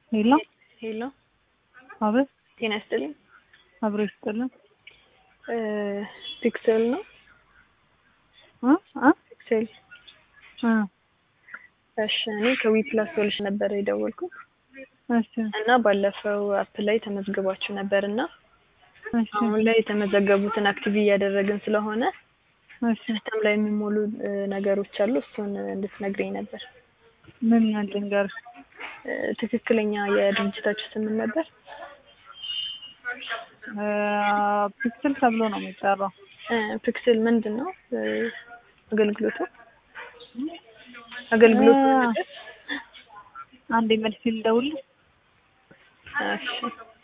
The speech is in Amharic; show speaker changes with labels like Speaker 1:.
Speaker 1: ሄሎ
Speaker 2: ሄሎ
Speaker 1: አቤት፣
Speaker 2: ጤና ይስጥልኝ።
Speaker 1: አብሮ ይስጥልን።
Speaker 2: ፒክሰል ነው
Speaker 1: እ እ
Speaker 2: ፒክሰል።
Speaker 1: እ
Speaker 2: እሺ እኔ ከዊፕላስ ሶሉሽን ነበር የደወልኩት
Speaker 1: እሺ
Speaker 2: እና ባለፈው አፕ ላይ ተመዝግባችሁ ነበር እና
Speaker 1: እሺ
Speaker 2: አሁን ላይ የተመዘገቡትን አክቲቭ እያደረግን ስለሆነ
Speaker 1: እሺ
Speaker 2: ሲስተም ላይ የሚሞሉ እ ነገሮች አሉ። እሱን እንድትነግረኝ ነበር።
Speaker 1: ምን ልንገርሽ?
Speaker 2: እ ትክክለኛ የድርጅታችሁ ስም ምን ነበር?
Speaker 1: እ ፒክስል ተብሎ ነው የሚጠራው።
Speaker 2: እ ፒክስል ምንድን ነው እ አገልግሎቱ? አገልግሎቱ
Speaker 1: እ
Speaker 2: ነበር?
Speaker 1: አንዴ መልስ ልደውልልሽ።
Speaker 2: እሺ